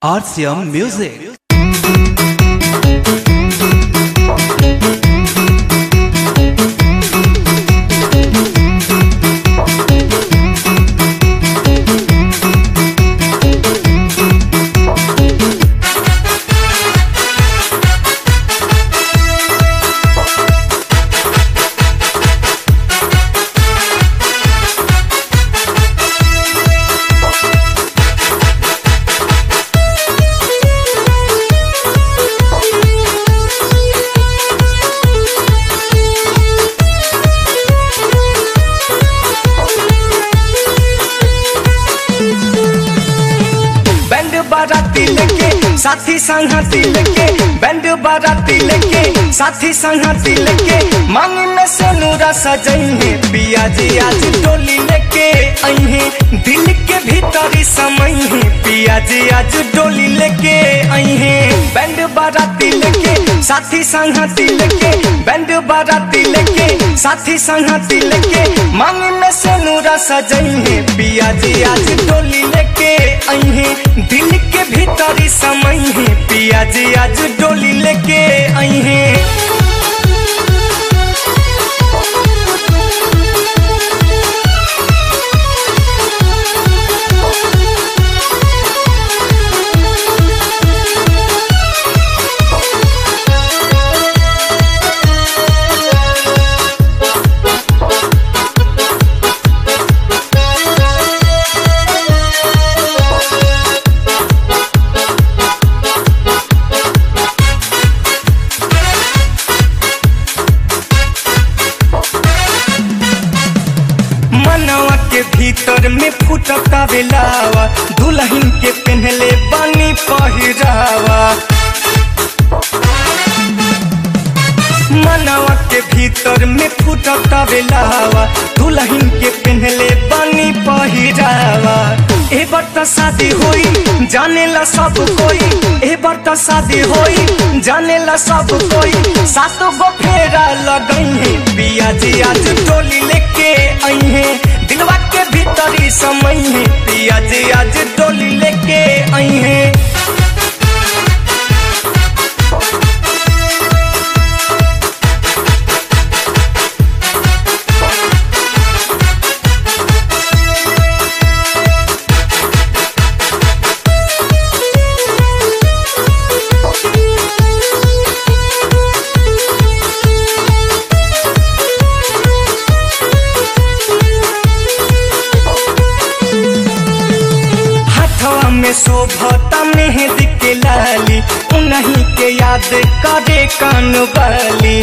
RCM Music. Band बाराती लेके साथी संगती लेके बैंड बाराती लेके साथी संगती लेके मांग में से नूरा सजइहे पिया जी आज डोली लेके अइहे दिल के भीतरी समइहे पिया जी आज डोली लेके अइहे बैंड बाराती लेके साथी संगती लेके बैंड बाराती लेके साथी संगती लेके मांग में से नूरा सजइहे पिया जी आज डोली लेके अइहे दिल के भीतरी समइहे पिया जी आज डोली लेके अइहे मनवा के भीतर में फुटता बेलावा दुल्हन के पहनले बानी पहिरावा मनवा के भीतर में फुटता बेलावा दुल्हन के पहनले बानी पहिरावा ए बार त शादी होई जानेला सब कोई ए बार त शादी होई जानेला सब कोई सातो गो फेरा लगई है पिया जी आज टोली लेके आई है दिलवा के भीतरी समय है पिया जी आज टोली लेके आई है हाथवा में शोभता मेहंदी के लाली उन्हीं के याद करे कान वाली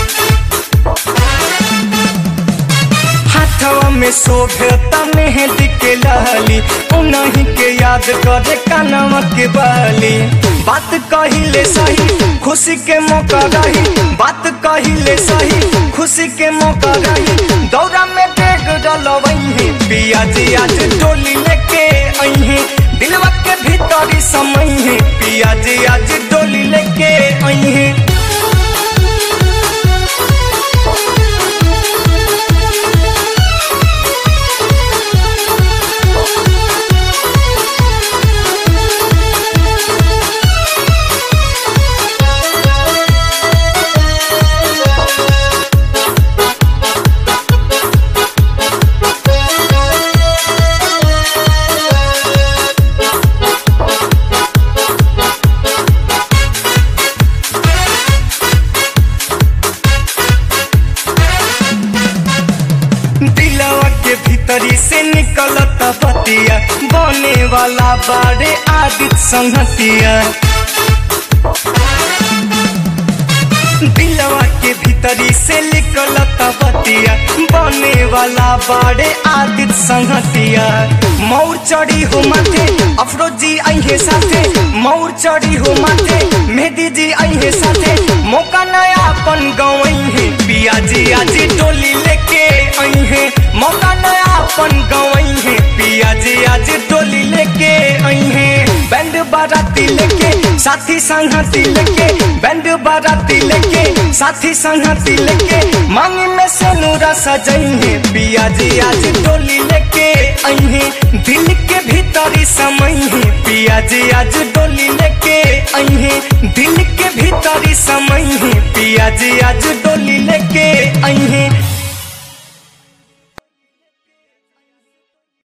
हाथवा में शोभता मेहंदी के लाली उन्हीं के याद करे कानवा के बाली बात कहिले सही खुशी के मौका रही बात कहिले सही खुशी के मौका रही दौरा में डेग डलवही पिया जी आज डोली लेके अइहे दिलवा के भीतरी समय है पिया जी आज डोली लेके अइहे दिलवा के भीतरी से निकलत पतिया बने वाला बाड़े आदित संगतिया दिलवा के भीतरी से निकलत पतिया बने वाला बाड़े आदित संगतिया मौर चढ़ी हो माथे अफरोजी अहे साथे मौर चढ़ी हो माथे मेहदी जी अहे साथे मौका नया अपन गवई है पिया जी आज टोली लेके आई है मौका नया अपन गवई है पिया जी आज टोली लेके आई है बैंड बाराती लेके साथी संगती लेके बैंड बाराती लेके साथी संगती लेके मांग में से नूरा सजई है पिया जी आज टोली लेके आई है दिल के भीतरी समय है पिया जी आज डोली डोली लेके अहे दिल के भीतरी समय है पिया जी आज डोली लेके अहे